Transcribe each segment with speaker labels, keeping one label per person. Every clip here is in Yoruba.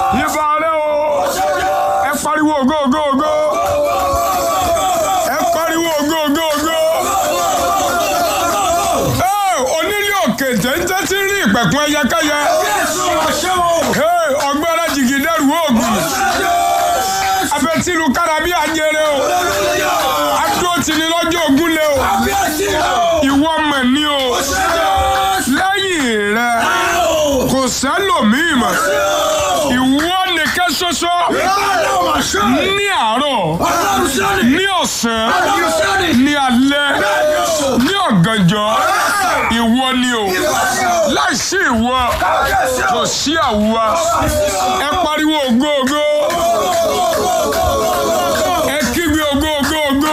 Speaker 1: ìbà rẹ o ẹ pariwo ògo ògo ògo ẹ pariwo ògo ògo ògo ẹ onílé òkè téńté tí ń rí ìpẹ̀kun ẹyẹkẹyẹ ẹ ọgbẹ́rẹ́ jìgì dẹ́rù oògùn abẹ́tìlú kárábí àjẹrẹ o adó tìní lọ́jọ́ ogun lé o ìwọ mọ̀ ní o lẹ́yìn rẹ kò sẹ́lòmíì mọ̀ ìwọ nìkan ṣoṣo ní àárọ̀ ní ọ̀sán ní alẹ́ ní ọ̀gànjọ́ ìwọ ni o láìsí ìwọ kò sí àwa ẹ pariwo ògo ògo ẹ kígbe ògo ògo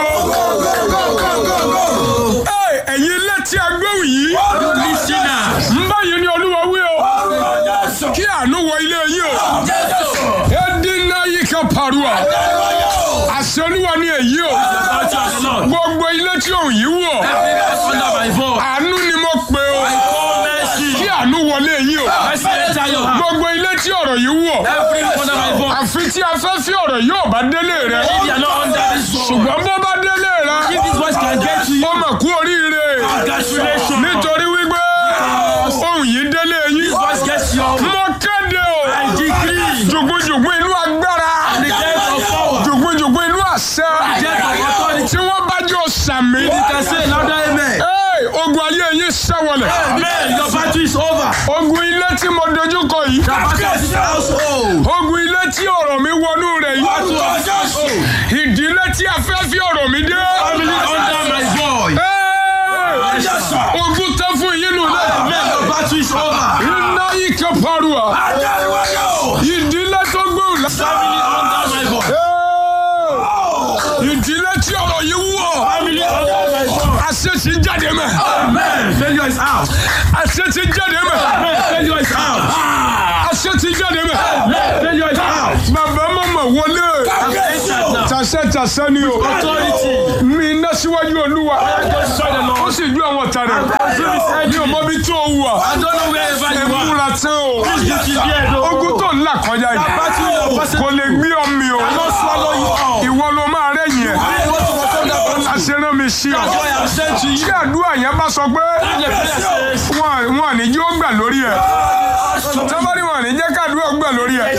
Speaker 1: ògo Ẹ, ẹ̀yin létí agbóhùn yìí ń báyìí ni olúwa wí o kí àánú wọ ilé yìí o ẹdínná yìí kan pariwo àṣẹ olúwa ni èyí o gbogbo ilé tí òun yìí wọ̀ àánú ni mo pè o kí àánú wọlé yìí o gbogbo ilé tí ọ̀rọ̀ yìí wọ̀ àfi tí afẹ́fẹ́ ọ̀rọ̀ yóò bá délé rẹ ṣùgbọ́n bó bá délé rẹ ó mọ̀ kú oríire nítorí wípé ohun yìí délé yìí mo kéde o jùgbùjùgbù inú agbára jùgbùjùgbù inú àṣẹ tí wọ́n bá jọ sàmì Hey, ogun ayé yín ṣẹ́wọlẹ̀ ogun ilé tí mo dojú kọ yìí ogun ilé tí ọ̀rọ̀ mi wọnú rẹ̀ yìí ìdílé tí afẹ́fẹ́ ọ̀rọ̀ mi dé. Hey, ogun tán fún yín nù náà iná yìí kan parua ìdílé tó gbóhùn lá. Hey, ìdílé tí ọ̀rọ̀ yìí wọ̀ àṣẹ ti jáde mẹ́
Speaker 2: Failure is out.
Speaker 1: àṣẹ ti jáde mẹ́
Speaker 2: Failure is out.
Speaker 1: àṣẹ ti jáde mẹ́
Speaker 2: Failure is out.
Speaker 1: bàbá mọ̀mọ́ wọlé
Speaker 2: Entered now.
Speaker 1: tàṣẹ tàṣẹ ni o
Speaker 2: Authority.
Speaker 1: mi iná síwájú olúwa
Speaker 2: Destroy the
Speaker 1: ó
Speaker 2: Lord.
Speaker 1: sì ju àwọn ọ̀tá rẹ̀
Speaker 2: Consume his
Speaker 1: mi ò
Speaker 2: enemy.
Speaker 1: mọ bí tó wà
Speaker 2: I don't know wherever
Speaker 1: ẹ
Speaker 2: you are.
Speaker 1: múra tán o
Speaker 2: Please be prepared. oh.
Speaker 1: ogun tó ń là kọjá yìí
Speaker 2: Battle your person.
Speaker 1: kò lè gbé ọmọ o
Speaker 2: Not swallow you all.
Speaker 1: ìwọ ló máa rẹ̀yìn ẹ̀
Speaker 2: I want to perform that battle.
Speaker 1: àṣẹrán mi sí ọ
Speaker 2: That's why I'm sent to you.
Speaker 1: tí àdúrà yẹn bá sọ pé
Speaker 2: And the prayer says,
Speaker 1: wọn wọn ní yóò gbà lórí ẹ tọ́bárì wọn ní jẹ́ kádùúrà gbà lórí ẹ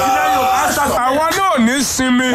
Speaker 1: àwa náà ní sinmi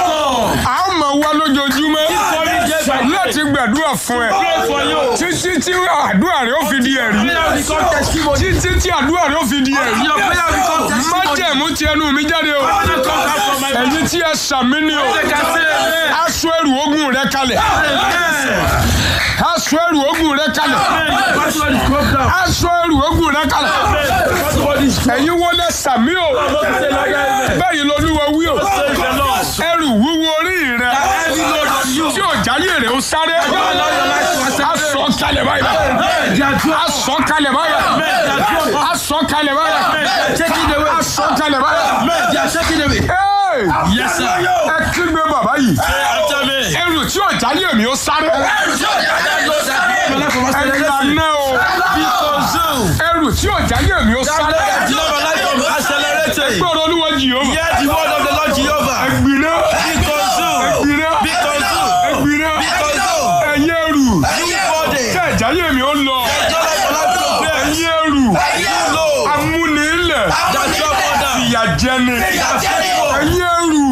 Speaker 1: a ó máa wá lójoojúmọ́ láti gbàdúrà fún ẹ
Speaker 2: Pray for you.
Speaker 1: títí tí àdúrà rẹ ó fi di ẹ̀rí
Speaker 2: Prayer will become testimony.
Speaker 1: títí tí àdúrà rẹ ó fi di ẹ̀rí
Speaker 2: Your prayer will become testimony.
Speaker 1: májẹ̀mú ti ẹnu mi jáde o
Speaker 2: Father, come out from my mouth.
Speaker 1: ẹ̀yin tí ẹ sàmì ni o
Speaker 2: They can say amen.
Speaker 1: aṣọ ẹrù ogun rẹ kalẹ̀
Speaker 2: Amen.
Speaker 1: aṣọ ẹrù ogun rẹ kalẹ̀
Speaker 2: Amen. Battle is broke down.
Speaker 1: aṣọ ẹrù ogun rẹ kalẹ̀
Speaker 2: Amen. Battle is broke
Speaker 1: ẹ̀yin wọlé sàmì o
Speaker 2: down.
Speaker 1: bẹ́ẹ̀ lolúwa wí o
Speaker 2: Praise the Lord.
Speaker 1: ẹrù wúwo orí rẹ
Speaker 2: Heavy load on you.
Speaker 1: tí ò jáyé rẹ ó sáré
Speaker 2: Allow your life to accept.
Speaker 1: aṣọ kalẹ̀ báyìí
Speaker 2: Amen. They are drunk.
Speaker 1: aṣọ kalẹ̀ báyìí
Speaker 2: Amen. They are drunk.
Speaker 1: aṣọ kalẹ̀ báyìí
Speaker 2: Amen. They are taking away.
Speaker 1: aṣọ kalẹ̀ báyìí.
Speaker 2: Amen. They are taking away.
Speaker 1: Hey!
Speaker 2: Yes, sir.
Speaker 1: ẹ kígbe bàbá yìí
Speaker 2: Say after me.
Speaker 1: ẹrù tí ò jáyé mi ó sáré
Speaker 2: That load that my life from
Speaker 1: ẹ
Speaker 2: acceleration.
Speaker 1: lànà o
Speaker 2: Be consumed.
Speaker 1: ẹrù tí ò jáyé mi ó
Speaker 2: That
Speaker 1: sáré
Speaker 2: load that deliver my life from accelerating.
Speaker 1: gbọ́dọ̀ olúwa jìhóma
Speaker 2: Hear the word of the Lord Jehovah.
Speaker 1: ẹgbìnà
Speaker 2: Be consumed.
Speaker 1: ẹgbìnà
Speaker 2: Be consumed.
Speaker 1: ẹgbìnà
Speaker 2: Be consumed.
Speaker 1: ẹyẹ ẹrù
Speaker 2: You body.
Speaker 1: tí ò jáyé mi ó lọ
Speaker 2: Your life will have to bear.
Speaker 1: ẹyẹ ẹrù
Speaker 2: You low.
Speaker 1: amúnilẹ̀
Speaker 2: That drop order.
Speaker 1: ìyàjẹni
Speaker 2: That faithful.
Speaker 1: ẹyẹ ẹrù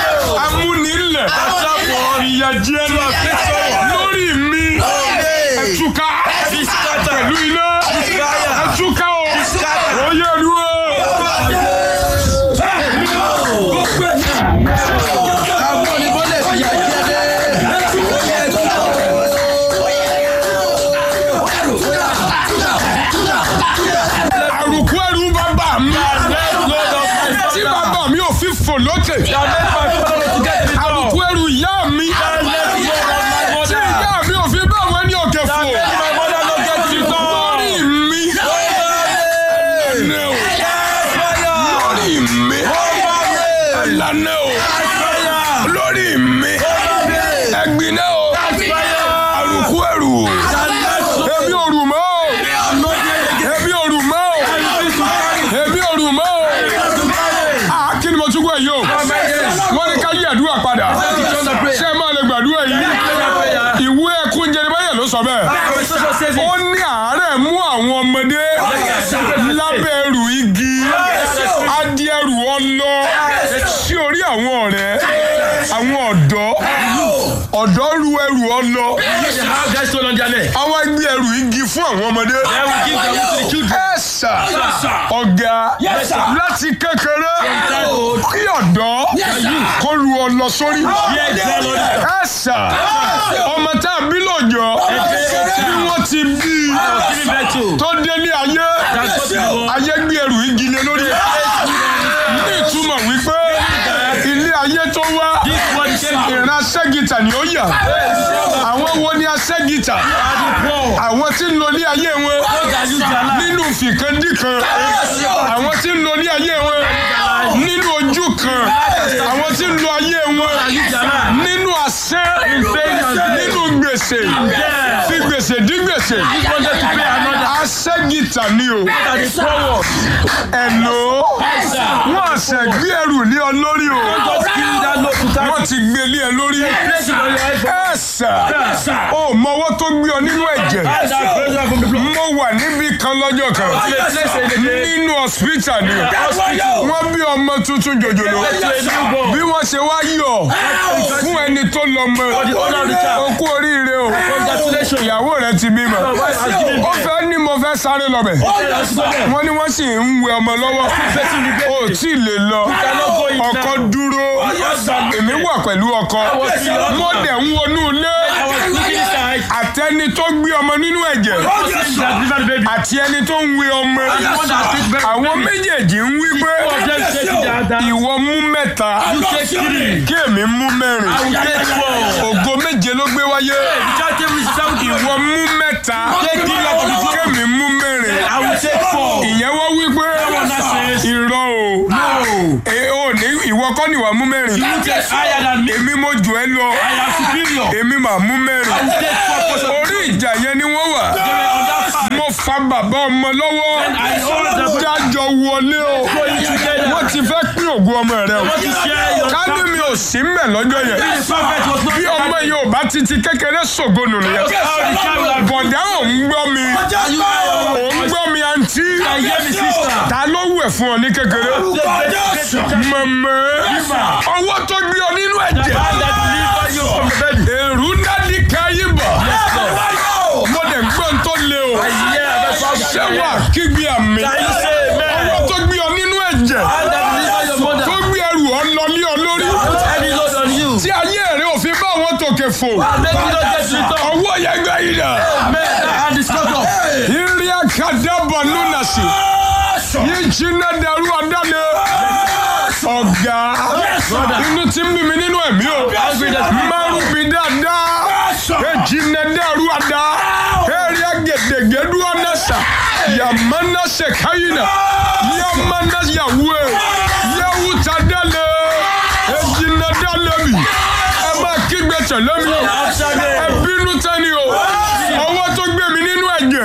Speaker 1: amúnilẹ̀ ìyàjẹni lórí mi ẹtúká
Speaker 2: Be scattered.
Speaker 1: pẹ̀lú iná
Speaker 2: Fire.
Speaker 1: ẹtúká o
Speaker 2: Scattered.
Speaker 1: oyè ẹrù o.
Speaker 2: Àwọn oníbọ̀lẹ̀ fi yà jẹ́ dé.
Speaker 1: àrùkù ẹrù bàbá mi tí bàbá mi ò fi fò lókè àrùkù ẹrù ìyá mi tí ìyá mi ò fi bá wọn ní òkè fò lórí mi ẹnẹ o lórí mi ẹlànà o lórí mi ẹgbinẹ o àrùkù ẹrù ebi òrù mọ́ o ebi òrù mọ́ o ebi òrù mọ́ o kí ni mo tún gbọ́ yìí o wọ́n ní ká yí àdúrà padà ṣé ẹ máa lè gbàdúrà yìí ìwé ẹkún Jeremáyà ló sọ bẹ́ẹ̀ ó ní àárẹ̀ mú àwọn ọmọdé lábẹ́ ẹrù igi adìẹrù ọlọ sí orí àwọn ọ̀rẹ́ àwọn ọ̀dọ́ ọ̀dọ́ ru ẹrù ọlọ àwọn gbé ẹrù igi fún àwọn ọmọdé ẹ̀sà ọ̀gá láti kékeré kí ọ̀dọ́ kó ru ọlọ sórí ẹ̀sà ọmọ tá a bí lọ́jọ́ bí wọ́n ti bí tó dé ní ayé ayé gbé ẹrù igi lé lórí ní ìtumọ̀ wípé ilé ayé tó wá ìran aṣẹ́gìtà ni ó yà àwọn wo ni aṣẹ́gìtà àwọn tí ń lo ní ayé wọn nínú fìkandíkan àwọn tí ń lo ní ayé wọn nínú ojú kan àwọn tí ń lo ayé wọn nínú àṣẹ nínú gbèsè fi gbèsè dí gbèsè aṣẹ́gìtà ni o ẹ̀lò wọ́n àṣẹ gbé ẹrù lé ọ lórí o wọ́n ti gbé lé ẹ lórí ẹ̀sà ó mọwọ́ tó gbé ọ nínú ẹ̀jẹ̀ mo wà níbi kan lọ́jọ́ kan nínú hospital ni wọ́n bí ọmọ tuntun jòjòló bí wọ́n ṣe wá yọ̀ fún ẹni tó lọ mọ o kú oríire o ìyàwó rẹ ti bímọ ó fẹ́ ní mo fẹ́ sáré lọ́bẹ̀ wọ́n ní wọ́n sì ń wẹ ọmọ lọ́wọ́ o tí ì lè lọ ọkọ dúró èmi wà pẹ̀lú ọkọ mo dẹ̀ ń wọnú ilé àtẹni tó gbé ọmọ nínú ẹ̀jẹ̀ àti ẹni tó ń wẹ ọmọ àwọn méjèèjì ń wí pé ìwọ mú mẹ́ta kí èmi mú mẹ́rin ògo méje ló gbé wáyé ìwọ mú mẹ́ta kémi mú mẹ́rin ìyẹn wọ́n wí pé irọ́ o e ò ní ìwọ kọ́ ni wàá mú mẹ́rin èmi mo jù ẹ́ lọ èmi mà mú mẹ́rin orí ìjà yẹn ni wọ́n wà mo fa bàbá ọmọ lọ́wọ́ jájọ wọlé o wọ́n ti fẹ́ pín ògùn ọmọ rẹ o ká ní mi ò sí mbẹ̀ lọ́jọ́ yẹn bí ọmọ yìí ò bá ti ti kékeré ṣògo nù nìyẹn bọ̀dá ò ń gbọ́ mi ò ń gbọ́ mi àǹtí ta ló wẹ̀ fún ọ ní kékeré mọ̀mọ́ ọwọ́ tó gbé ọ nínú ẹ̀jẹ̀ èrú dádì káyé bọ̀ mo dẹ̀ gbọ́n tó le o ṣé wà kígbe àmì ọwọ́ tó gbé ọ nínú ẹ̀jẹ̀ tó gbé ẹrù ọ lọ lé ọ lórí tí ayé rẹ ò fi bá wọn tòkè fò ọwọ́ yẹn gbẹ yìí dà ìrì àkàdàbọ̀ nùnà sí yìí jiná dẹrú ọ̀dánù ọ̀gá inú ti ń bí mi nínú ẹ̀mí o márùn bí dáadáa ejinna dẹrú ọ̀dá eri agedegede ọ̀nẹ́sà yamana sekayina yamana yawe yawuta dẹ́lẹ̀ ejinna dẹ́lẹ̀ mi ẹ máa kígbe tẹ̀lé mi o ẹ bínú tẹ́ni o ọwọ́ tó gbé mi nínú ẹ̀jẹ̀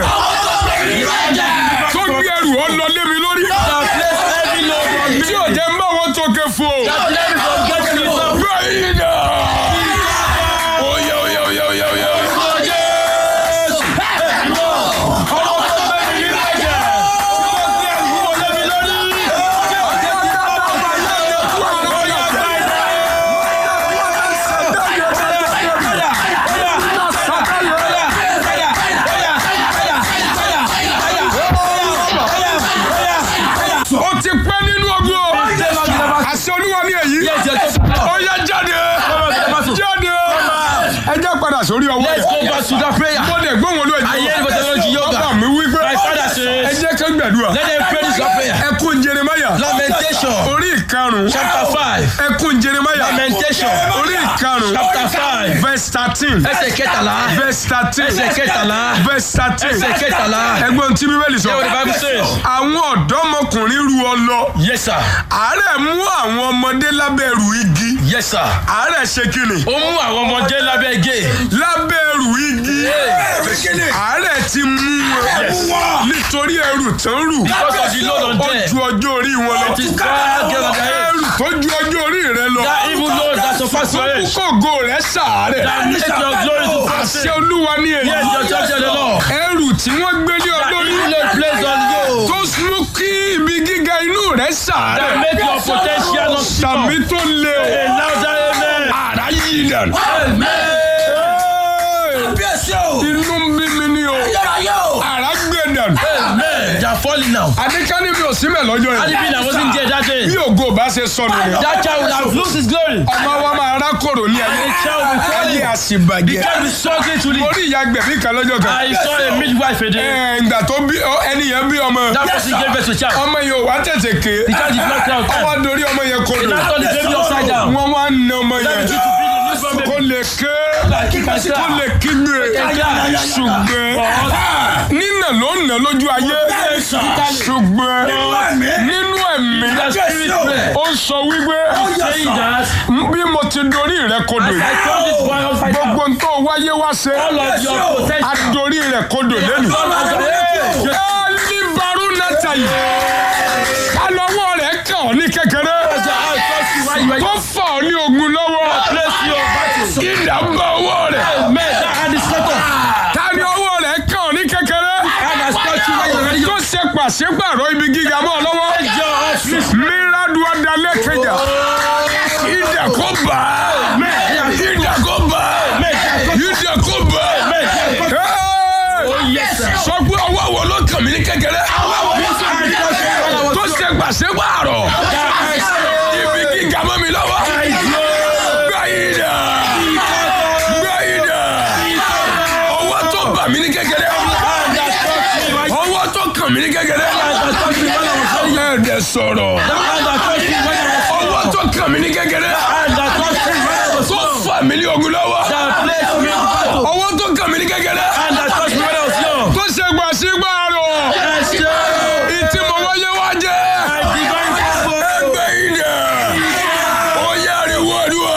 Speaker 1: tó gbé ẹrù ọ lọ lé mi lórí tí ò jẹ́ ń bá wọn tó ké fo bẹ́ẹ̀ ni oyè oyè oyè oyè oyè. ó ti pẹ́ nínú ogun o àṣẹ olúwa ní èyí ó yá jáde jáde ẹ jẹ́ padà sórí ọwọ́
Speaker 2: Let's
Speaker 1: yẹn
Speaker 2: go back to that prayer.
Speaker 1: mo dẹ̀ gbóhùn olú
Speaker 2: I hear the voice of
Speaker 1: ẹ̀jẹ̀
Speaker 2: yoga.
Speaker 1: bàbá mi wí pé
Speaker 2: My father
Speaker 1: ẹ
Speaker 2: says,
Speaker 1: jẹ́ ká gbàdúrà
Speaker 2: let them pray this prayer.
Speaker 1: ẹkún Jeremáyà
Speaker 2: Lamentation,
Speaker 1: orí ìkarùn
Speaker 2: chapter 5.
Speaker 1: ẹkún Jeremáyà
Speaker 2: Lamentation,
Speaker 1: orí ìkarùn
Speaker 2: chapter 5.
Speaker 1: verse thirteen
Speaker 2: Ẹsẹ̀ kẹtàlá.
Speaker 1: verse thirteen
Speaker 2: Ẹsẹ̀ kẹtàlá.
Speaker 1: verse thirteen
Speaker 2: Ẹsẹ̀ kẹtàlá.
Speaker 1: ẹgbọ́n tí bíbélì sọ
Speaker 2: Hear what the Bible says.
Speaker 1: àwọn ọ̀dọ́mọkùnrin ru ọ lọ
Speaker 2: Yes, sir.
Speaker 1: àárẹ̀ mú àwọn ọmọdé lábẹ́ ẹrù igi
Speaker 2: Yes, sir.
Speaker 1: àárẹ̀ ṣe kíni
Speaker 2: Ó mú àwọn ọmọdé lábẹ́ gé.
Speaker 1: lábẹ́ ẹrù igi àárẹ̀ ti mú wọn nítorí ẹrù tán rù
Speaker 2: Because of the load on
Speaker 1: ó
Speaker 2: them.
Speaker 1: ju ọjọ́ orí wọn lọ
Speaker 2: It is God given age.
Speaker 1: ẹrù tó ju ọjọ́ orí rẹ lọ
Speaker 2: That evil load that surpasses your age.
Speaker 1: kókó rẹ sàárẹ̀
Speaker 2: That makes your glory to pass.
Speaker 1: àṣẹ olúwa ní èyí
Speaker 2: Yes, your church of the Lord.
Speaker 1: ẹrù tí wọ́n gbé ní
Speaker 2: That
Speaker 1: olórí
Speaker 2: evil load placed on you.
Speaker 1: tó mú kí ibi gíga inú rẹ
Speaker 2: That
Speaker 1: sàárẹ̀
Speaker 2: make your potential not
Speaker 1: sàmì
Speaker 2: stop.
Speaker 1: tó lé o
Speaker 2: A louder amen.
Speaker 1: àrá yìí dànù. inú ń bí mi ní o àrá gbé dànù.
Speaker 2: Amen. They are falling now.
Speaker 1: adékání mi ò símẹ̀ lọ́jọ́
Speaker 2: Had it
Speaker 1: yìí
Speaker 2: been I wasn't there that day,
Speaker 1: bí ògo bá ṣe sọnù ni
Speaker 2: that child would have lost his glory.
Speaker 1: ọmọ wa máa rákòrò ní ayé
Speaker 2: The child will fall
Speaker 1: ayé
Speaker 2: in.
Speaker 1: àṣìbàjẹ́
Speaker 2: Can't be struggling to
Speaker 1: mo
Speaker 2: live.
Speaker 1: rí ìyá gbẹ̀bí kan lọ́jọ́ kan
Speaker 2: I saw a midwife a day.
Speaker 1: Ẹ̀, ìgbà tó bí ọ- ẹni yẹn bí ọmọ
Speaker 2: That person gave birth to a child.
Speaker 1: ọmọ yẹn ò wá tètè ké
Speaker 2: The child did not cry on
Speaker 1: ọwọ́
Speaker 2: time.
Speaker 1: dorí ọmọ yẹn
Speaker 2: They
Speaker 1: kodò
Speaker 2: now turn the baby upside down.
Speaker 1: wọ́n wá ń na ọmọ
Speaker 2: That
Speaker 1: yẹn
Speaker 2: is to be the newborn
Speaker 1: kó
Speaker 2: baby.
Speaker 1: lè ké
Speaker 2: Like kick and
Speaker 1: kó lè
Speaker 2: slap.
Speaker 1: kígbe
Speaker 2: Yeah.
Speaker 1: ṣùgbọ́n nínà ló ń nà lójú ayé ṣùgbọ́n nínú ẹ̀mí
Speaker 2: The spirit prayer.
Speaker 1: ó sọ wípé
Speaker 2: Saying that
Speaker 1: bí mo ti dorí rẹ kodò
Speaker 2: as I
Speaker 1: yìí
Speaker 2: turn this boy upside down,
Speaker 1: gbogbo ń tó wáyé wá ṣe
Speaker 2: all of your potential.
Speaker 1: adorí rẹ kodò lẹ́nu.
Speaker 2: All of your- Hey!
Speaker 1: ẹni barú nata yìí alọ́wọ́ rẹ̀ kàn ọ́ ní kékeré
Speaker 2: As your eye touch you while you are
Speaker 1: tó fà ọ́ ní ogun lọ́wọ́
Speaker 2: place your battle.
Speaker 1: ìdá bá ọwọ́ rẹ̀
Speaker 2: Amen. That hand is cut off.
Speaker 1: ta ni ọwọ́ rẹ̀ kàn ọ́ ní kékeré
Speaker 2: Hand has touched you while you are ready.
Speaker 1: tó ṣe pàṣípàrọ̀ ibi gíga mọ́ ọ lọ́wọ́
Speaker 2: Take your office.
Speaker 1: mírádù ọ̀dàlẹ̀ kẹjà ìdá kó bá ìdá kó bá ìdá kó bá
Speaker 2: Yes, sir.
Speaker 1: sọ pé ọwọ́ wo ló kàn mí ní kékeré tó ṣe pàṣípàrọ̀ ibi gíga mọ́ mi lọ́wọ́. Gbáyìdá! Gbáyìdá! Ọwọ́ tó bà mí ní kékeré. Ọwọ́ tó kàn mí ní kékeré. Ẹ̀ẹ́dẹ̀ sọ̀rọ̀. Ọwọ́ tó kàn mí ní kékeré. Tó fà mí ní ogun lọ́wọ́. Ọwọ́ tó kàn mí ní kékeré. Tó ṣe gbà sí gbàrò. Ìtì mọ̀ wáyé wá jẹ́. Gbáyìdá! Ó yára ìwọ́dúwà.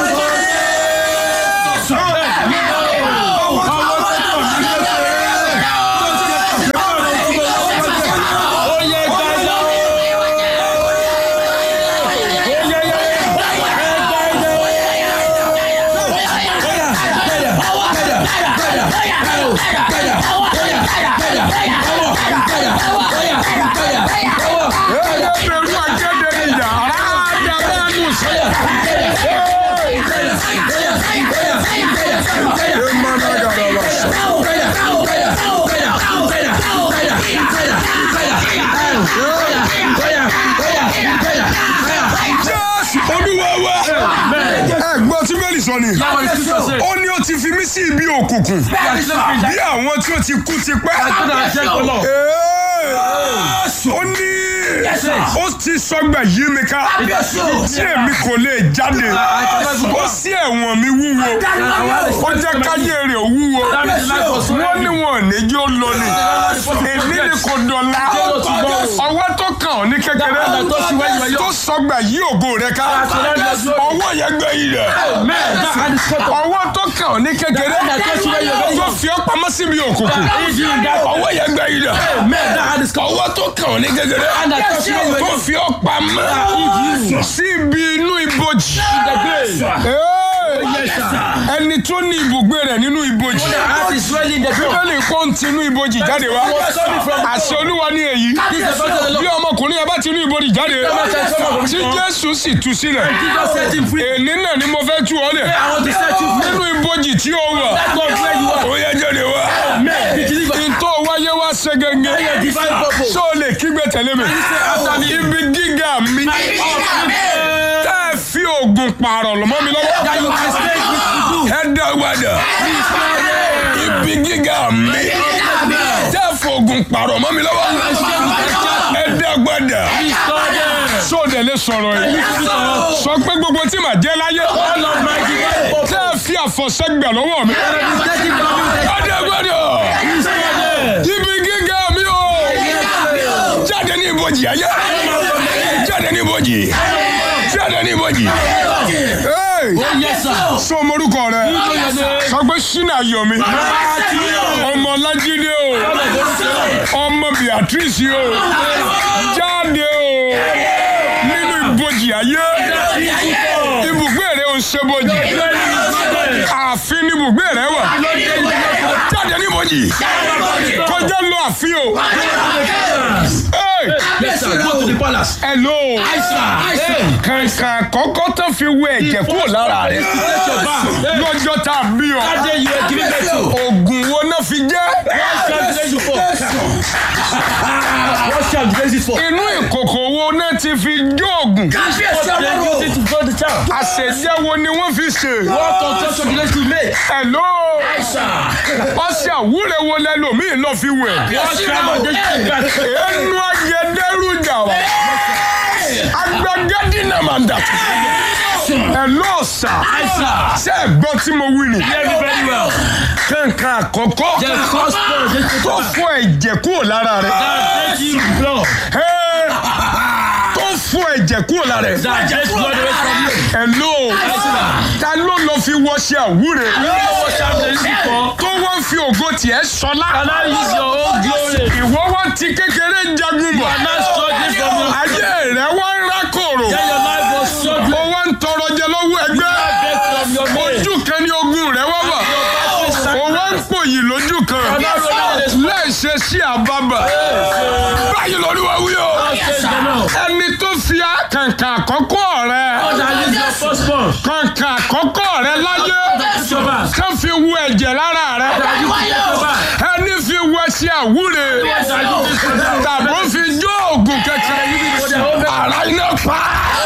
Speaker 1: Ẹgbẹ̀rún akéde nìyà. Àdàbà Musa. Jésù Olúwa wa. Ẹ̀gbọ́n tí Bẹ́ẹ̀lì sọ ni. Ó ní ó ti fi mí sí ibi òkùnkùn. Bí àwọn tí ó ti kú ti pẹ́. Ee, Ó ní ó ti sọgbà yí mi ká. Tí èmi kò lè jáde. Ó sí ẹ̀wọ̀n mi wúwo. Ó jẹ́ káyé rẹ̀ wúwo. Wọ́n ní wọn ò ní yóò lọ ni. Èmi ni kò dọ̀la. Ọwọ́ tó kàn ọ́ ní kékeré. Tó sọgbà yí ògo rẹ̀ ká. Ọwọ́ yẹn gbé yìí rẹ̀. Ọwọ́ tó kàn ọ́ ní kékeré. Tó fi ọ́ pamọ́ síbi òkùnkùn. Ọwọ́ yẹn gbé yìí rẹ̀. Ọwọ́ tó kàn ọ́ ní kékeré. Tó fi ọ́ pamọ́ síbi inú ibojì. Ee, Ẹni tó ní ibùgbé rẹ̀ nínú ibojì. Bíbélì kó ń tinú ibojì jáde wá. Àṣẹ Olúwa ní èyí. Bí ọmọkùnrin yẹn bá tinú ibojì jáde. Tí Jésù sì tú sílẹ̀. Èní náà ni mo fẹ́ tú ọ lẹ̀. Nínú ibojì tí ó wà. Ó yẹ jáde wá. Ìtọ́ wáyé wá ṣe gẹ́gẹ́. Ṣé o lè kígbe tẹ̀lé mi? Ibi gíga mi. Tẹ́ ẹ fi oògùn pààrọ̀ lọ́mọ́ mi lọ́wọ́. Ẹ dá wàdà. Ibi gíga mi. Tẹ́ ẹ fi oògùn pààrọ̀ mọ́ mi lọ́wọ́. Ẹ dá wàdà. Ṣé o dẹ̀ lè sọ̀rọ̀ yìí? Sọ pé gbogbo tí màá jẹ́ láyé. Tẹ́ ẹ fi àfọ̀ṣẹ́ gbà lọ́wọ́ mi. Ẹ dá wàdà. Ibi gíga mi o. Jáde ní ibojì ayé. Jáde ní ibojì. Jáde ní ibojì. Hey! Sọ morúkọ rẹ. Sọ pé Ṣínà Yomi. Ọmọ Lájídé o. Ọmọ Beatrice o. Jáde o. Nínú ibojì ayé ibùgbé rẹ ò ń ṣe bojì ààfin ni ibùgbé rẹ wà jáde ní bojì kọjá lọ ààfin o. Hey!
Speaker 2: Yes, sir. Go to the palace.
Speaker 1: Hello.
Speaker 2: Hey.
Speaker 1: Kàǹkà àkọ́kọ́ tó fi wẹ ẹ̀jẹ̀ kúrò lára rẹ̀.
Speaker 2: Take your bath.
Speaker 1: Lọ́jọ́ tá a bí ọ.
Speaker 2: That day you were giving birth to.
Speaker 1: Oògùn wo náà fi jẹ́?
Speaker 2: What shall the you for? What shall the you for?
Speaker 1: Inú ìkòkò wo náà ti fi jó oògùn?
Speaker 2: What they use it to build the child?
Speaker 1: Àṣẹjẹ́ wo ni wọ́n fi ṣe?
Speaker 2: What conception the you make?
Speaker 1: Hello.
Speaker 2: Sir.
Speaker 1: Ọṣẹ àwúrẹ̀ wo lẹ́lòmíì lọ fi wẹ̀?
Speaker 2: What shall of this back?
Speaker 1: Ẹnu agẹdẹrújà wa. Agbẹgẹdínà máa ń dà. Hello sà.
Speaker 2: Sir.
Speaker 1: Ṣé ẹ gbọ́ tí mo wí ni?
Speaker 2: Hear me very well.
Speaker 1: Kàǹkà àkọ́kọ́
Speaker 2: The gospel is
Speaker 1: tó fọ ẹ̀jẹ̀ kúrò lára rẹ̀.
Speaker 2: that take you blood.
Speaker 1: Hey! tó fọ ẹ̀jẹ̀ kúrò lára rẹ̀.
Speaker 2: That takes blood away from you.
Speaker 1: Hello. Ta ló lọ fi wọṣẹ àwúre?
Speaker 2: You know what shall the you for?
Speaker 1: Tó wọ́n fi ògo tiẹ̀ sọlá.
Speaker 2: Can I use your own glory?
Speaker 1: Ìwọ wá ti kékeré jagun bọ̀.
Speaker 2: I'm not struggling from you.
Speaker 1: Ayé rẹ̀ wá ń rákòrò.
Speaker 2: Then your life was struggling.
Speaker 1: Ó wá ń tọrọ jẹ lọ́wọ́ ẹgbẹ́.
Speaker 2: Beg from your mate.
Speaker 1: Ojú kan ní ogun rẹ̀ wá wà. Ó wá ń pòyì lójú kan. Láìṣe sí àbábà. Báyìí lórí wa wí o. Ẹni tó fi kàǹkà àkọ́kọ́ rẹ̀. Kàǹkà àkọ́kọ́ rẹ̀ láyé. Ká fi wu ẹ̀jẹ̀ lára rẹ̀. Ẹni fi wu ẹṣin àwúre. Tàbó fi jó oògùn kẹ̀kẹ́. Ara iná pa.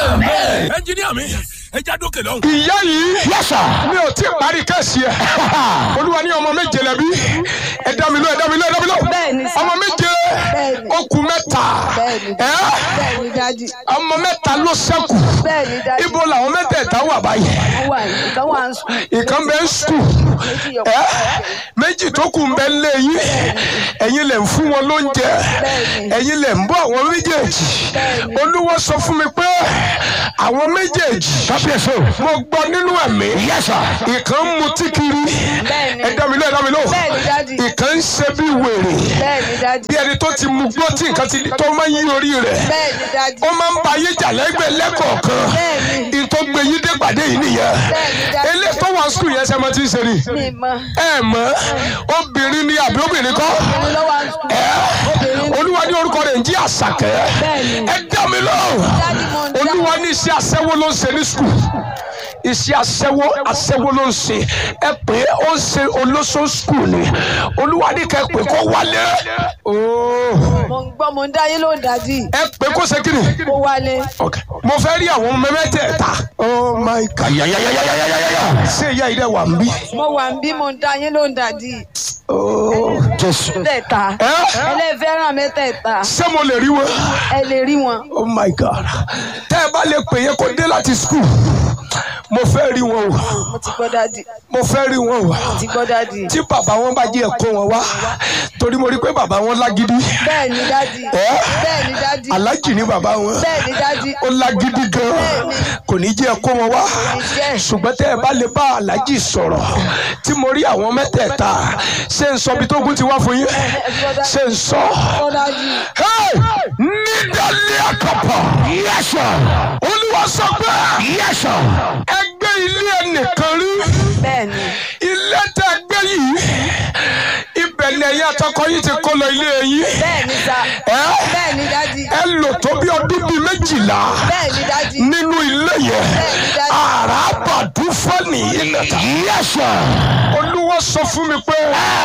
Speaker 3: ẹnjiníà mi ẹ já dókè lọ́hùn.
Speaker 1: ìyá yìí mi ò tí ì parí kẹ́sì ẹ̀ olúwa ní ọmọ méje lẹ́bí ẹ dá mi lọ ẹ dá mi lọ ẹ dá mi lọ
Speaker 4: Bẹ́ẹ̀ni sà.
Speaker 1: ọmọ méje
Speaker 4: Bẹ́ẹ̀ni.
Speaker 1: ó kù mẹ́ta
Speaker 4: Bẹ́ẹ̀ni.
Speaker 1: ẹ́
Speaker 4: bẹ́ẹ̀ni dájú
Speaker 1: ọmọ mẹ́ta ló ṣẹ́kù
Speaker 4: bẹ́ẹ̀ni dájú
Speaker 1: ibo làwọn mẹ́tẹ̀ẹ̀ta wà báyìí
Speaker 4: wọ́n wà ní ìkan wà ń sùn
Speaker 1: ìkan bẹ ń sùn
Speaker 4: méjì yọ
Speaker 1: ẹ́ méjì tó kù ń bẹ lé yín ẹ̀yin lẹ̀ ń fún wọn lóúnjẹ
Speaker 4: Bẹ́ẹ̀ni.
Speaker 1: ẹ̀yin lẹ̀ ń bọ́ àwọn méjèèjì
Speaker 4: Bẹ́ẹ̀ni.
Speaker 1: olúwa sọ fún mi pé àwọn méjèèjì mo gbọ́ nínú ẹ̀mí ìkan ń mutí kiri
Speaker 4: Bẹ́ẹ̀ni.
Speaker 1: ẹ dá mi lọ ẹ dá mi lọ
Speaker 4: Bẹ́ẹ̀ni, Daddy.
Speaker 1: ìkan ń ṣe bí wèrè
Speaker 4: bẹ́ẹ̀ni dájú
Speaker 1: bí ẹni tó ti mu gbó tí nǹkan ti tó máa ń yí orí rẹ̀
Speaker 4: bẹ́ẹ̀ni dájú
Speaker 1: ó máa ń ba ayé jà lẹ́gbẹ̀ẹ́ lẹ́kọ̀ọ̀kan
Speaker 4: Bẹ́ẹ̀ni.
Speaker 1: ìtò gbé yín dé pàdé yìí nìyẹn
Speaker 4: Bẹ́ẹ̀ni, Daddy.
Speaker 1: eléyìí tó wà sùkúl yẹn ṣe máa ti ń ṣe ni
Speaker 4: mi mọ
Speaker 1: ẹ mọ̀ obìnrin ni àbí obìnrin kọ́
Speaker 4: obìnrin ló wà ń sùn
Speaker 1: ẹ
Speaker 4: obìnrin
Speaker 1: olúwa ní orúkọ rẹ̀ ń jí àṣàkẹ́
Speaker 4: Bẹ́ẹ̀ni.
Speaker 1: ẹ dá mi lóhùn
Speaker 4: Daddy, mo ń dá.
Speaker 1: olúwa ní iṣẹ́ aṣẹ́wó ló ń ṣe ní sùkúl iṣẹ́ aṣẹ́wó aṣẹ́wó ló ń ṣe ẹ pé ó ń ṣe olóṣó sùkúl ni olúwa ní kẹ́ pé kó wálé ooo
Speaker 4: mo ń gbọ́ mo ń dá yín ló ń dájú
Speaker 1: ẹ pé kó ṣe kíni
Speaker 4: kó wálé
Speaker 1: okay mo fẹ́ rí àwọn ọmọ mẹ́tẹ̀ẹ̀ta oh my god yayayayayayaya ṣé ìyá ilé wà ń bí
Speaker 4: mo wà ń bí mo ń dá yín ló ń dájú
Speaker 1: oh jésù
Speaker 4: mẹ́tẹ̀ẹ̀ta
Speaker 1: ẹ
Speaker 4: ẹlẹ́fẹ́ràn mẹ́tẹ̀ẹ̀ta
Speaker 1: ṣé mo lè rí wọn.
Speaker 4: ẹ lè rí wọn
Speaker 1: oh my god tẹ́ ẹ bá lè pè yẹn kó dé láti school mo fẹ́ rí wọn o
Speaker 4: mo ti gbọ́ dájú
Speaker 1: mo fẹ́ rí wọn o
Speaker 4: mo ti gbọ́ dájú
Speaker 1: tí bàbá wọn bá jẹ́ ẹ̀kọ́ wọn wá torí mo rí pé bàbá wọn lágídí
Speaker 4: bẹ́ẹ̀ni dájú
Speaker 1: Ẹ́?
Speaker 4: bẹ́ẹ̀ni dájú
Speaker 1: alájì ní bàbá wọn
Speaker 4: bẹ́ẹ̀ni dájú
Speaker 1: ó lágídí gan kò ní jẹ́ ẹ̀kọ́ wọn wá
Speaker 4: jẹ́.
Speaker 1: ṣùgbọ́n tẹ́ ẹ bá lè bá alájì sọ̀rọ̀ tí mo rí àwọn mẹ́tẹ̀ẹ̀ta ṣé n sọ bí tó gún ti wá fún yín ṣé n sọ.
Speaker 4: gbọ́ dájú
Speaker 1: Hey! nídàlí àkàpà. yẹ́sọ̀. olúwa sọ pé. yẹ́sọ̀. ẹgbẹ́ ilé ẹnìkan rí.
Speaker 4: bẹ́ẹ̀ni
Speaker 1: ilé tẹ gbé yìí. ibẹ̀ ni ẹ̀yin àtọkọ yìí ti kó lọ ilé yín.
Speaker 4: bẹ́ẹ̀ni sa
Speaker 1: ẹ
Speaker 4: bẹ́ẹ̀ni dájú
Speaker 1: ẹ lò tó bí ọdún bíi méjìlá
Speaker 4: bẹ́ẹ̀ni dájú
Speaker 1: nínú ilé yẹn.
Speaker 4: Bẹ́ẹ̀ni, Daddy.
Speaker 1: àràbàdú fọ́ọ̀nì ilẹ̀ ta. yẹ́sọ̀. olúwa sọ fún mi pé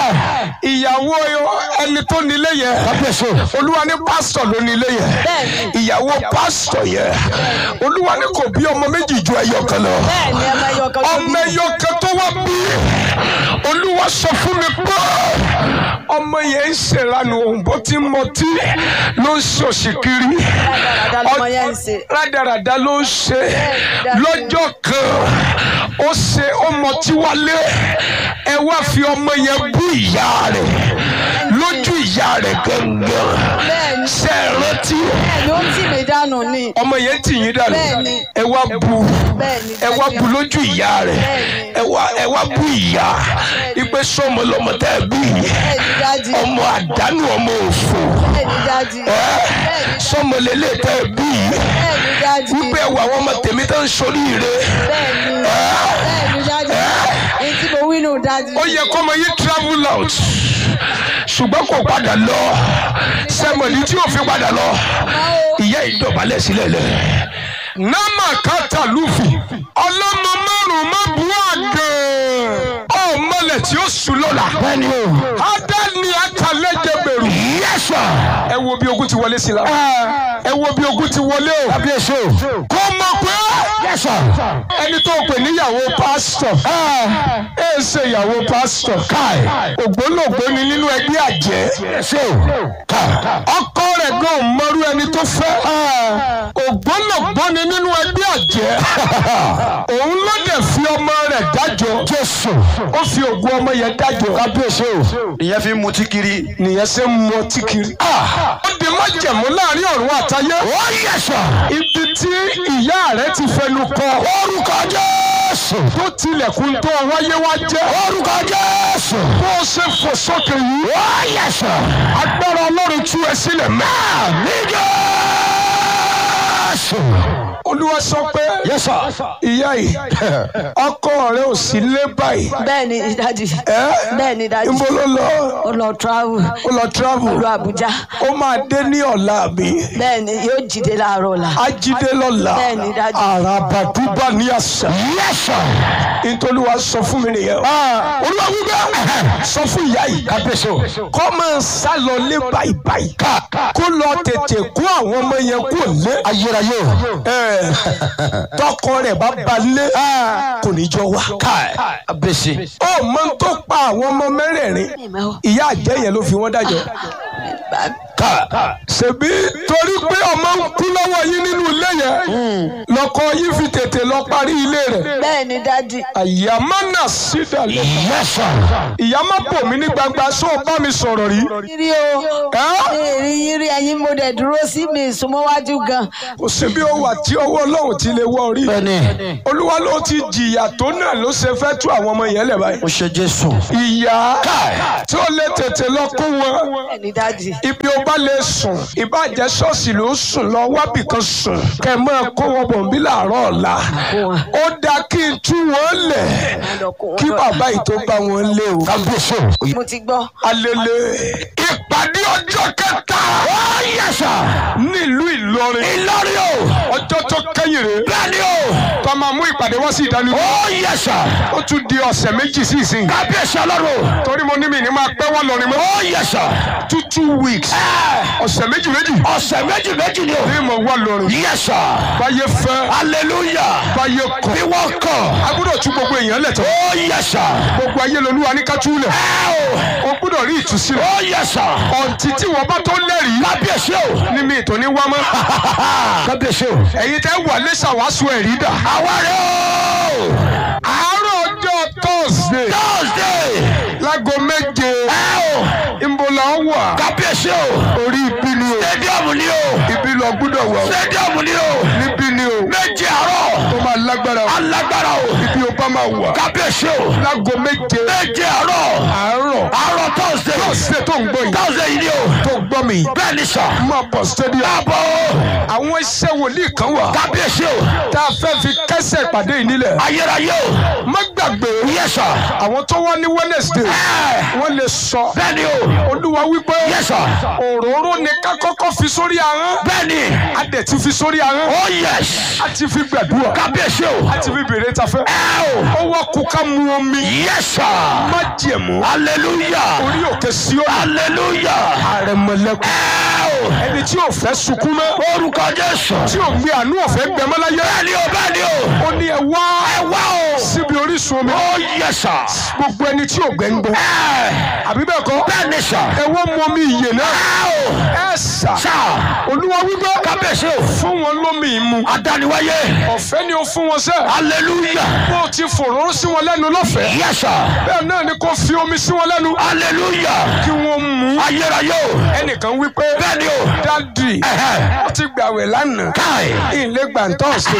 Speaker 1: ìyàwó ẹni tó nílé yẹn. olúwa ní pásítọ̀ ló nílé yẹn
Speaker 4: Bẹ́ẹ̀ni.
Speaker 1: ìyàwó pásítọ̀ yẹn olúwa ní kò bí ọmọ méjì ju ẹyọ kan lọ
Speaker 4: bẹ́ẹ̀ni ọmọ ẹyọ kan tó
Speaker 1: ọmọ
Speaker 4: bí
Speaker 1: ẹyọ kan tó wá bí olúwa sọ fún mi pé ọmọ yẹn ń ṣèlànà òun bó ti ń mọtí ló ń ṣòṣì kiri
Speaker 4: rádaràdà lọmọ yẹn ń ṣe
Speaker 1: rádaràda ló ń ṣe
Speaker 4: Daddy.
Speaker 1: lọ́jọ́ kan ó ṣe ó mọtí wálé ẹ wá fi ọmọ yẹn bú ìyá rẹ̀ lójú ìyá rẹ̀ gangan
Speaker 4: bẹ́ẹ̀ni
Speaker 1: ṣe é rántí
Speaker 4: bẹ́ẹ̀ni ó tì mí dànù ni
Speaker 1: ọmọ yẹn tì yín dànù
Speaker 4: Bẹ́ẹ̀ni.
Speaker 1: ẹ wá bu
Speaker 4: bẹ́ẹ̀ni
Speaker 1: ẹ wá bu lójú ìyá rẹ̀
Speaker 4: Bẹ́ẹ̀ni.
Speaker 1: ẹ wá ẹ wá bu ìyá ipe sọmọ lọmọ tẹ ẹ bí
Speaker 4: bẹ́ẹ̀ni dájú
Speaker 1: ọmọ àdánù ọmọ òfò
Speaker 4: bẹ́ẹ̀ni dájú
Speaker 1: ẹ
Speaker 4: bẹ́ẹ̀ni
Speaker 1: sọmọ lélẹ tẹ ẹ bí
Speaker 4: bẹ́ẹ̀ni dájú dájú.
Speaker 3: wípé ẹwà àwọn ọmọ tèmi tó ń soríire
Speaker 4: Bẹ́ẹ̀ni. Bẹ́ẹ̀ni dájú. Èyí tí mo wí nù dájú.
Speaker 3: ó yẹ kọ́mọ yìí travel out ṣùgbọ́n kò padà lọ sẹ́mọ̀lì tí ò fi padà lọ ìyá ìdọ̀bálẹ̀ sílẹ̀ lẹ̀.
Speaker 1: námà kàtà lùfì ọlọ́mọ márùn-ún má bu àgàn ọmọlẹ̀ tí ó sùn lọ́la
Speaker 3: bẹ́ẹ̀ni o.
Speaker 1: adani atalẹ́jẹ bẹ̀rù
Speaker 3: yẹ́sà.
Speaker 1: ẹ wo bí ogun ti wọlé sí la ẹ wo bí ogun ti wọlé o
Speaker 3: kábíyèsí o.
Speaker 1: kó mọ̀ pé
Speaker 3: yẹ́sà.
Speaker 1: ẹni tó pè níyàwó pásítọ̀ ẹ ṣe ìyàwó pásítọ̀
Speaker 3: káì.
Speaker 1: ògbólógbó ni nínú ẹgbẹ́ àjẹ́
Speaker 3: yẹ́sà o. káì.
Speaker 1: ọkọ rẹ̀ gan mọ́rú ẹni tó fẹ́ ògbólógbó ni nínú ẹgbẹ́ àjẹ́ òun ló dẹ̀ fi ọmọ rẹ̀ dájọ́
Speaker 3: jésù.
Speaker 1: ó fi ògùn ọmọ yẹn dájọ́
Speaker 3: kábíyèsí o. ìyẹn fi mutí kiri.
Speaker 1: nìyẹn ṣe ń mọ tí kiri. ó di májẹ̀mú láàrin ọ̀run àtayé
Speaker 3: ó yẹ́sà.
Speaker 1: ibi tí ìyá rẹ̀ ti fẹnu kọ
Speaker 3: orúkọ jésù.
Speaker 1: tó tilẹ̀kùn tó wáyé wá jẹ́
Speaker 3: orúkọ jésù.
Speaker 1: bó o ṣe fò sókè yìí
Speaker 3: ó yẹ́sà.
Speaker 1: agbára ọlọ́run tú ẹ sílẹ̀ mẹ́.
Speaker 3: ní jésù.
Speaker 1: olúwa sọ pé
Speaker 3: yẹ́sà.
Speaker 1: ìyá yìí ọkọ rẹ̀ ò sí lé báyìí
Speaker 4: Bẹ́ẹ̀ni dájú.
Speaker 1: ẹ́
Speaker 4: Bẹ́ẹ̀ni dájú.
Speaker 1: níbo ló lọ
Speaker 4: Ó lọ travel.
Speaker 1: ó lọ travel
Speaker 4: Lọ Àbújá.
Speaker 1: ó máa dé ní ọ̀la mi
Speaker 4: Bẹ́ẹ̀ni yóò jíde láàárọ̀ la.
Speaker 1: ajídé lọ́la
Speaker 4: Bẹ́ẹ̀ni, dájú.
Speaker 1: àràbàdúbà ní àṣà
Speaker 3: yẹ́sà.
Speaker 1: nítorí wàá sọ fún mi nìyẹn olúwa wípé sọ fún ìyá yìí
Speaker 3: kábíyèsí o.
Speaker 1: kó máa sá lọ lé báyìí báyìí kó lọ tètè kó àwọn ọmọ yẹn kó lé
Speaker 3: ayérayé o.
Speaker 1: ẹ tọkọ rẹ̀ bá ba lé kò ní jọ wá.
Speaker 3: kábíyèsí.
Speaker 1: ó mọ tó pa àwọn ọmọ mẹ́rẹ̀ẹ̀rin ìyá àjẹ́ yẹn ló fi wọ́n dájọ́ ṣebí torí pé ọmọ ń kú lọ́wọ́ yín nínú ilé yẹn lọ́kọ yín fi tètè lọ parí ilé rẹ̀
Speaker 4: Bẹ́ẹ̀ni dájú.
Speaker 1: àyà má nà sídàlẹ̀
Speaker 3: yẹ́sà.
Speaker 1: ìyá má bò mí ní gbangba sọ bá mi sọ̀rọ̀ rí
Speaker 4: Yírí o.
Speaker 1: ẹ́
Speaker 4: Èrì yírí ẹyin mo dẹ̀ dúró sí mi ìsúnmọ́wájú gan.
Speaker 1: kò sí bí ó wà tí ọwọ́ ọlọ́run ti lè wọ́ orí
Speaker 3: bẹ́ẹ̀ni.
Speaker 1: olúwa ló ti jìyà tó náà ló ṣe fẹ́ tú àwọn ọmọ yẹn lẹ̀ báyìí
Speaker 3: o ṣe jésù.
Speaker 1: ìyá tí ó lè tètè lọ kó wọn
Speaker 4: Bẹ́ẹ̀ni dájú.
Speaker 1: ibi ó bá lè sùn ìbàjẹ́ ṣọ́ọ̀ṣì ló sùn lọ wábì kan sùn kẹ́ ẹ máa kó wọn bọ̀ bí làárọ̀ ọ̀la ó dáa kí n tú wọn lẹ̀ kí bàbá yìí tó bá wọn lé o.
Speaker 3: kábíyèsí o.
Speaker 4: Mo ti gbọ́.
Speaker 1: alele ìpàdé ọjọ́ kẹta
Speaker 3: ó yẹ́sà.
Speaker 1: nílùú Ìlọrin
Speaker 3: ìlọrin o.
Speaker 1: ọjọ́ tó kẹ́yìn rè
Speaker 3: bẹ́ẹ̀ni o.
Speaker 1: tó máa mú ìpàdé wá sí ìdánilójú
Speaker 3: ó yẹ́sà.
Speaker 1: ó tún di ọ̀sẹ̀ méjì sí ìsìn
Speaker 3: kábíyèsí ọlọ́run.
Speaker 1: torí mo ní mi ní máa pẹ́ wọ́n lọrin mọ́
Speaker 3: ó yẹ́sà.
Speaker 1: two two weeks
Speaker 3: ẹ
Speaker 1: ọ̀sẹ̀ méjì méjì
Speaker 3: ọ̀sẹ̀ méjì méjì ni o.
Speaker 1: ní mo wá lọrin
Speaker 3: yẹ́sà.
Speaker 1: báyé fẹ́
Speaker 3: hallelujah.
Speaker 1: báyé kọ̀
Speaker 3: bí wọ́n kọ̀.
Speaker 1: a gbọ́dọ̀ tú gbogbo èèyàn lẹ̀ tán
Speaker 3: ó yẹ́sà.
Speaker 1: gbogbo ayé lolúwa ní ká túlẹ̀
Speaker 3: ẹ o.
Speaker 1: o gbọ́dọ̀ rí ìtúsílẹ̀
Speaker 3: ó yẹ́sà.
Speaker 1: ọ̀ǹtí tí wọ́n bá tó lẹ́rìí
Speaker 3: kábíyèsí o.
Speaker 1: ní mi ìtò ní wá mọ́
Speaker 3: kábíyèsí o.
Speaker 1: ẹ̀yin tẹ́ wà lẹ́sà wá sọ ẹ̀rí dà
Speaker 3: àwa rẹ̀ o.
Speaker 1: àárọ̀ ọjọ́ Thursday
Speaker 3: thursday.
Speaker 1: láago méje
Speaker 3: ẹ o.
Speaker 1: ìmọ̀lá wà
Speaker 3: kábíyèsí o.
Speaker 1: orí ibi ni o
Speaker 3: stadium ni o.
Speaker 1: ibi lọ gbọ́dọ̀ wà o
Speaker 3: stadium ni o.
Speaker 1: níbí ni o
Speaker 3: méje àárọ̀.
Speaker 1: tó máa lágbára o
Speaker 3: alágbára o.
Speaker 1: ibi o bá máa wà
Speaker 3: kábíyèsí o.
Speaker 1: láago méje
Speaker 3: méje àárọ̀.
Speaker 1: àárọ̀
Speaker 3: àárọ̀ thursday.
Speaker 1: Thursday tó ń gbọ́ yìí
Speaker 3: thursday yìí ni o.
Speaker 1: tó gbọ́ mi
Speaker 3: bẹ́ẹ̀ ni sà.
Speaker 1: máa bọ̀ stadium
Speaker 3: àbọ̀
Speaker 1: àwọn iṣẹ́ wòlíì kan wà
Speaker 3: kábíyèsí o.
Speaker 1: tá a fẹ́ fi kẹ́sẹ̀ ìpàdé yìí nílẹ̀
Speaker 3: ayérayé o.
Speaker 1: má gbàgbé
Speaker 3: yes sir.
Speaker 1: àwọn tó wá ní Wednesday
Speaker 3: ẹ
Speaker 1: wọ́n lè sọ
Speaker 3: bẹ́ẹ̀ ni o.
Speaker 1: olúwa wípé
Speaker 3: yes sir.
Speaker 1: òróró ni ká kọ́kọ́ fi sórí ahọ́n
Speaker 3: bẹ́ẹ̀ ni.
Speaker 1: a dẹ̀ ti fi sórí ahọ́n
Speaker 3: oh yes.
Speaker 1: a ti fi gbàdúrà
Speaker 3: kábíyèsí o.
Speaker 1: a ti fi bèrè tafẹ́
Speaker 3: ẹ o.
Speaker 1: ó wá kú ká mu omi
Speaker 3: yes sir.
Speaker 1: má jẹ̀mú
Speaker 3: hallelujah.
Speaker 1: orí òkè Síónì
Speaker 3: hallelujah.
Speaker 1: àrẹ̀mọ̀lẹ́kùn
Speaker 3: ẹ o.
Speaker 1: ẹni tí ò fẹ́ sunkún mọ́
Speaker 3: orúkọ jésù.
Speaker 1: tí ò gbé àánú ọ̀fẹ́ gbẹmọ́ láyé
Speaker 3: bẹ́ẹ̀ ni o bẹ́ẹ̀ ni o.
Speaker 1: ó ní ẹ wá
Speaker 3: ẹ wá o.
Speaker 1: síbi orísun omi
Speaker 3: oh yes sir.
Speaker 1: gbogbo ẹni tí ò gbẹ́ ń gbọ́
Speaker 3: ẹ
Speaker 1: àbí bẹ́ẹ̀ kọ́
Speaker 3: bẹ́ẹ̀ ni sà.
Speaker 1: ẹ wọ́n mu omi ìyè náà
Speaker 3: ẹ o.
Speaker 1: ẹ sà
Speaker 3: sà.
Speaker 1: olúwa wípé
Speaker 3: kábíyèsí o.
Speaker 1: fún wọn lómi ìmu
Speaker 3: adániwáyé.
Speaker 1: ọ̀fẹ́ ni ó fún wọn sẹ́
Speaker 3: hallelujah.
Speaker 1: bó o ti fòróró sí wọn lẹ́nu lọ́fẹ̀ẹ́
Speaker 3: yes sir.
Speaker 1: bẹ́ẹ̀ náà ni kò fi omi sí wọn lẹ́nu
Speaker 3: hallelujah.
Speaker 1: kí wọ́n mu
Speaker 3: ayérayé o.
Speaker 1: ẹnìkan wípé
Speaker 3: bẹ́ẹ̀ ni o.
Speaker 1: dádì
Speaker 3: Ẹ̀hẹ́.
Speaker 1: ó ti gbàwẹ̀ lánàá
Speaker 3: káì.
Speaker 1: ilé gbàǹtọ́ọ̀sì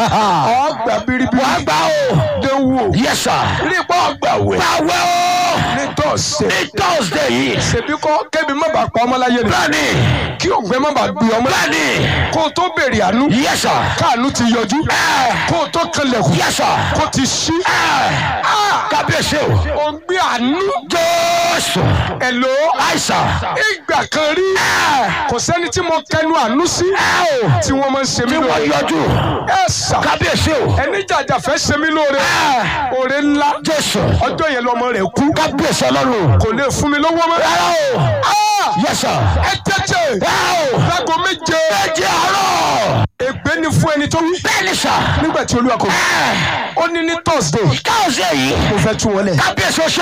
Speaker 1: ọgbà biribiri
Speaker 3: wàá gbà o.
Speaker 1: dánwò
Speaker 3: yes sir.
Speaker 1: rí pọ́ gbàwẹ̀
Speaker 3: gbàwẹ̀ o.
Speaker 1: ní tọ́ọ̀sì
Speaker 3: ní thursday yìí.
Speaker 1: ṣèbí kọ́ kébi má bàa pa ọmọláyé ni
Speaker 3: bẹ́ẹ̀ ni.
Speaker 1: kí ògbẹ́ má bàa gbé ọmọ
Speaker 3: bẹ́ẹ̀ni
Speaker 1: kó o tó béèrè àánú
Speaker 3: yẹ́sà
Speaker 1: káànú ti yọjú kó o tó kanlẹ̀kùn
Speaker 3: yẹ́sà
Speaker 1: kó ti ṣí
Speaker 3: kábíyèsí o
Speaker 1: o gbé àánú
Speaker 3: jésù
Speaker 1: ẹ̀lò
Speaker 3: àìsàn
Speaker 1: ìgbà kan rí kò sẹ́ni tí mo kẹnu àánú sí tí wọ́n máa ń ṣe mí
Speaker 3: tí wọ́n
Speaker 1: lóore
Speaker 3: yọjú
Speaker 1: ẹ sà
Speaker 3: kábíyèsí o
Speaker 1: ẹni jàjà fẹ́ ṣe mí lóore oore ńlá
Speaker 3: jésù
Speaker 1: ọjọ́ yẹn lọmọ rẹ̀ kú
Speaker 3: kábíyèsí ọlọ́run
Speaker 1: kò lè fún mi lówó mọ́
Speaker 3: rárá o
Speaker 1: Ah!
Speaker 3: yẹ́sà
Speaker 1: ẹ tẹ́tẹ́ lágo méje
Speaker 3: méje àárọ̀
Speaker 1: ègbé ni fún ẹni tó wí
Speaker 3: bẹ́ẹ̀ni sà
Speaker 1: nígbà tí olúwa kò wí ó ní ní thursday
Speaker 3: káwọ́sì èyí
Speaker 1: mo fẹ́ tú wọn lẹ̀
Speaker 3: kábíyèsí oṣù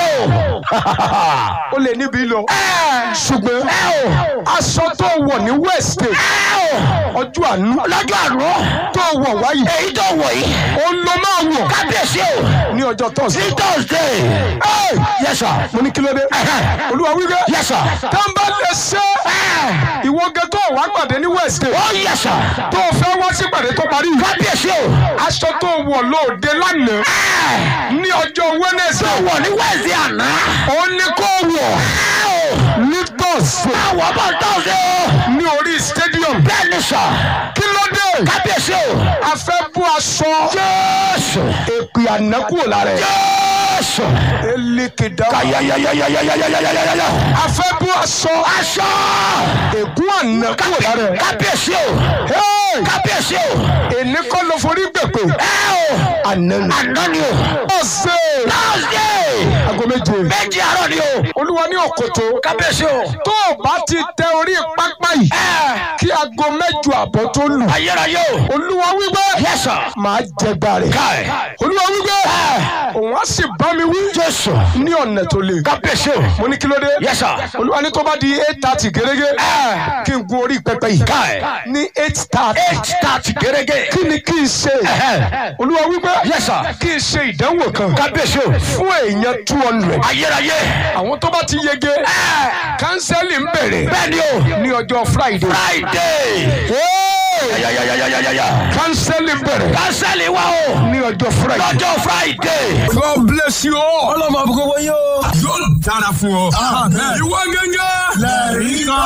Speaker 1: ó lè níbi lọ ṣùgbọ́n aṣọ tó wọ̀ ní wednesday ọjọ́ àánú
Speaker 3: lọ́jọ́ àná
Speaker 1: tó wọ̀ wáyé
Speaker 3: èyí tó wọ̀ yìí
Speaker 1: ó lọ máa wọ̀
Speaker 3: kábíyèsí o
Speaker 1: ní ọjọ́ thursday
Speaker 3: ní thursday
Speaker 1: Hey!
Speaker 3: yẹ́sà
Speaker 1: mo ní kí ló dé olúwa wíwẹ́
Speaker 3: yẹ́sà
Speaker 1: tá n bá lè ṣe ìwọ gẹ tó wá pàdé ní wednesday
Speaker 3: ó yẹ́sà
Speaker 1: tó fẹ́ wá sí pàdé tó parí
Speaker 3: kábíyèsí o
Speaker 1: aṣọ tó wọ̀ lóde lánàá ní ọjọ́ wednesday
Speaker 3: wọ̀ ní wẹ́ẹ̀sì àná
Speaker 1: ó ní kó wọ̀ ní thursday
Speaker 3: àwọn bá thursday o
Speaker 1: ní orí stadium
Speaker 3: bẹ́ẹ̀ni sà
Speaker 1: kí ló dé
Speaker 3: kábíyèsí o
Speaker 1: a fẹ́ bú aṣọ
Speaker 3: jésù
Speaker 1: èpè àná kúrò lára ẹ̀
Speaker 3: jésù
Speaker 1: elékedà
Speaker 3: kayayayayayayayayaya
Speaker 1: a fẹ́ bú aṣọ
Speaker 3: aṣọ
Speaker 1: ègún àná kúrò lára ẹ̀
Speaker 3: kábíyèsí o
Speaker 1: Hey!
Speaker 3: kábíyèsí o
Speaker 1: èní kọ́ ló forí gbèpè
Speaker 3: ẹ o
Speaker 1: àná ni
Speaker 3: àná ni o
Speaker 1: ọ̀sẹ̀
Speaker 3: thursday
Speaker 1: aago méje
Speaker 3: méjì àárọ̀ ni o
Speaker 1: olúwa ní òkòtó
Speaker 3: kábíyèsí o
Speaker 1: tó o bá ti tẹ orí pápá yìí kí aago mẹ́jọ àbọ̀ tó lù
Speaker 3: ayérayé o
Speaker 1: olúwa wípé
Speaker 3: yẹ́sà
Speaker 1: màá jẹgba rẹ̀
Speaker 3: káì
Speaker 1: olúwa wípé òun á sì bá mi wí
Speaker 3: jésù
Speaker 1: ní ọ̀nà tó le
Speaker 3: kábíyèsí o
Speaker 1: mo ní kí ló dé
Speaker 3: yẹ́sà
Speaker 1: olúwa ní tó bá di eight thirty gẹ́gẹ́ kí n gun orí pẹpẹ yìí
Speaker 3: káì
Speaker 1: ní eight thirty
Speaker 3: eight thirty gẹ́gẹ́
Speaker 1: kí ni kí n ṣe olúwa wípé
Speaker 3: Yes, sir.
Speaker 1: kí n ṣe ìdánwò kan
Speaker 3: kábíyèsí o
Speaker 1: fún èèyàn two hundred
Speaker 3: ayérayé
Speaker 1: àwọn tó bá ti yege kánsẹ́lì ń bẹ̀rẹ̀
Speaker 3: bẹ́ẹ̀ni o
Speaker 1: ní ọjọ́ friday
Speaker 3: friday yayayayayaya
Speaker 1: kánsẹ́lì ń bẹ̀rẹ̀
Speaker 3: kánsẹ́lì wa o
Speaker 1: ní ọjọ́ friday.
Speaker 3: lọ́jọ́ friday.
Speaker 1: God bless you all.
Speaker 2: ọlọ́mọ àbúkọ́ wọ́n yóò.
Speaker 1: yóò dára fún ọ. ìwọ gẹ́gẹ́. lẹ́rìí kan.